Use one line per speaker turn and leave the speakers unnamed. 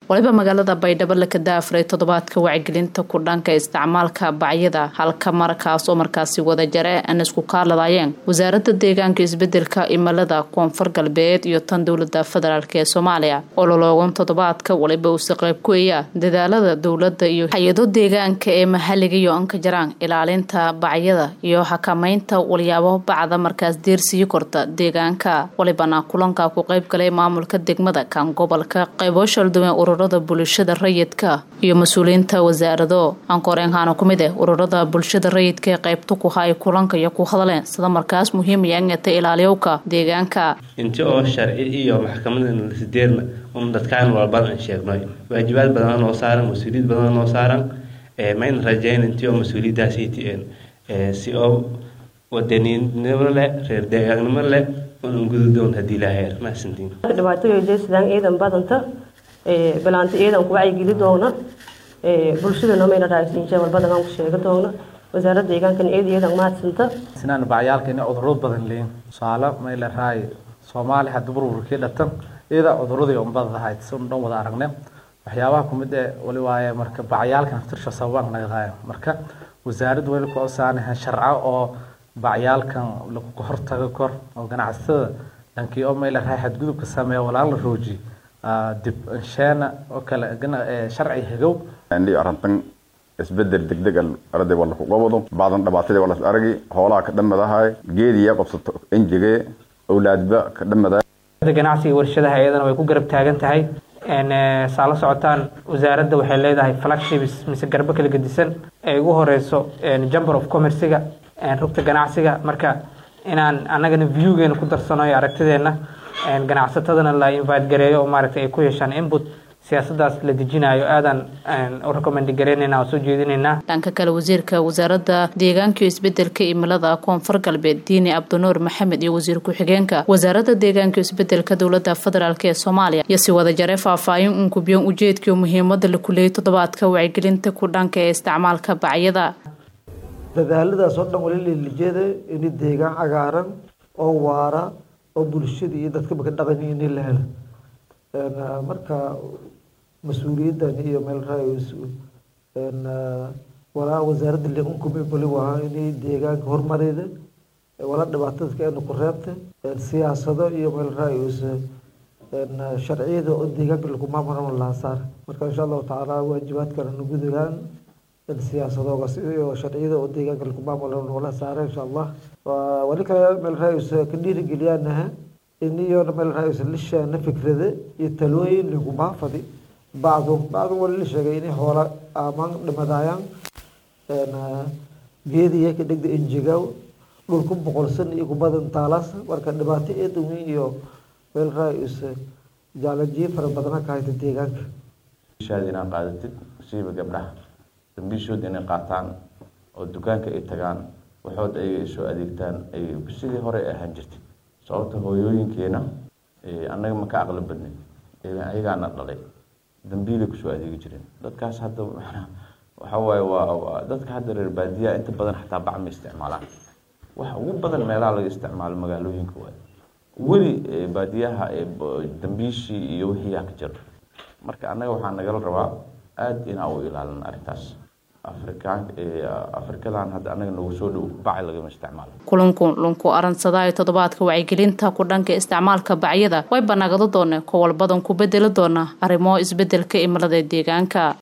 waliba magaalada baydhabo la kadaafuray toddobaadka wacyigelinta ku dhanka isticmaalka bacyada halka markaas oo markaasi wada jare aan isku kaaladayeen wasaaradda deegaanka isbedelka imilada koonfur galbeed iyo tan dowlada federaalk ee soomaaliya ololoogan toddobaadka waliba uuse qayb ku eya dadaalada dowladda iyo hay-ado deegaanka ee mahaliga iyo anka jaraan ilaalinta bacyada iyo xakameynta walyaabo bacda markaas deersiyi korta deegaanka walibana kulanka ku qayb galay maamulka degmada kan gobolka qaybo shalduwen ururada bulshada rayidka iyo mas-uuliyiinta wasaarado ankoreenkaana ku mid eh ururada bulshada rayidka ee qaybta ku hay kulanka iyo ku hadleen sida markaas muhiimayangata ilaaliyowka deegaanka
inti oo sharci iyo maxkamada sideedna un dadkaan walbadan sheegnoy waajibaad badan noo saaran mas-uuliyad badan noo saaran mayna rajeyn intii oo mas-uuliyadaasiti si oo wadaniinimo leh reer deegaannimo leh unan gududoon hadii laheer mahadsantiin
dhibaatooyinjeesidaan ciidan badanta balaanta ciidan ku wacyigeli doona bulshadana mayna raagsiinjee walbadan aan ku sheega doona wasaaradda deegaankan ciid ciidan mahadsanta
sinaan bacyaalka inay cudurro badan leeyin tusaale mayla raay soomaali hadda burburkii dhatan iyada cuduradii unbadahayd si un dhan wada aragne waxyaabaha kumid ee wali waaye marka bacyaalka naftirsha sababaan naga qaaya marka wasaaradda weli ku osaanahan sharco oo bacyaalkan lagu hortago kor oo ganacsatada dhankii oo mayla raay xadgudubka sameeya walaan la rooji dib insheena oo kale sharci hagow
indhii arrintan isbedel degdeg arday waa laku qabado bacdan dhibaatadii waa las aragi hoolaha ka dhamadahay geediya qabsato enjige awlaadba ka dhamadahay
ganacsiga warshadaha iyadana way ku garab taagan tahay saa la socotaan wasaaradda waxay leedahay flagships mise garbo kala gedisan ay ugu horeyso jamber of commerciga rugta ganacsiga marka inaan annagana viewgeena ku darsano iyo aragtideena ganacsatadana la invite gareeyo oo maaragtay ay ku yeeshaan input siyaasadaas la dejinayo aadaan u recommend gareynayna oo soo jeedinaynaa
dhanka kale wasiirka wasaaradda deegaanka iyo isbedelka imilada koonfur galbeed diini cabdinuur maxamed iyo wasiir ku-xigeenka wasaaradda deegaanka iyo isbedelka dowlada federaalk ee soomaaliya iyo si wada jare faahfaahin uun kubiyon ujeedkaiyo muhiimada la kuleeyay toddobaadka wacyigelinta ku dhanka ee isticmaalka bacyada
dadaaladaas oo dhan wali lijeeda in deegaan cagaaran oo waara oo bulshada iyo dadkaba ka dhaqan in la helo marka mas-uuliyaddan iyo meel raayos walaa wasaaradda liqankumi bali wahaa inay deegaanka horumareeda wala dhibaatadka ena ku reebta siyaasado iyo meel raayos sharciyada oo deegaanka lagu maamulama laha saar marka insha allahu tacaala waajibaadkana nagu degaan siyaasadoogas iyo sharciyada oo deegaanka lagu maamula nagula saara insha allah wali kale meel raayos ka dhiirigeliyaanaha iniyoona meel raayos lishaana fikrada iyo talooyin laguma fadi bacdu bacdu wali la sheegay inay hoola amaan dhimadayaan geediya ka dhegda enjegaw dhulku boqolsan iyo kubadan taalaas marka dhibaato eedan weyn iyo meel raayos jaalajiye fara badana ka hayta deegaanka
shaad inaad qaadatid siiba gabdhaha dambiishood inay qaataan oo dukaanka ay tagaan waxood ayaga ay soo adeegtaan ay sidii hore ahaan jirtay sababta hooyooyinkeena annaga ma ka aqli badnay ayagaana dhalay dambiilay kusoo adeegi jireen dadkaas hadda waxa waaye waa dadka hadda reer baadiyaha inta badan xataa bac ma isticmaalaan waxa ugu badan meelaha laga isticmaalo magaalooyinka waay weli baadiyaha dambiishii iyo wixii yaa ka jiro marka annaga waxaa nagala rabaa aada inaa u ilaalin arrintaas afrikaan afrikadan hadda anaga nagu soo dhow baci lagama isticmaalo
kulanku lunku aransadaayo toddobaadka wacyigelinta ku dhanka isticmaalka bacyada way banagado dooneen kowalbadan ku bedeli doona arrimo isbedelka imilada deegaanka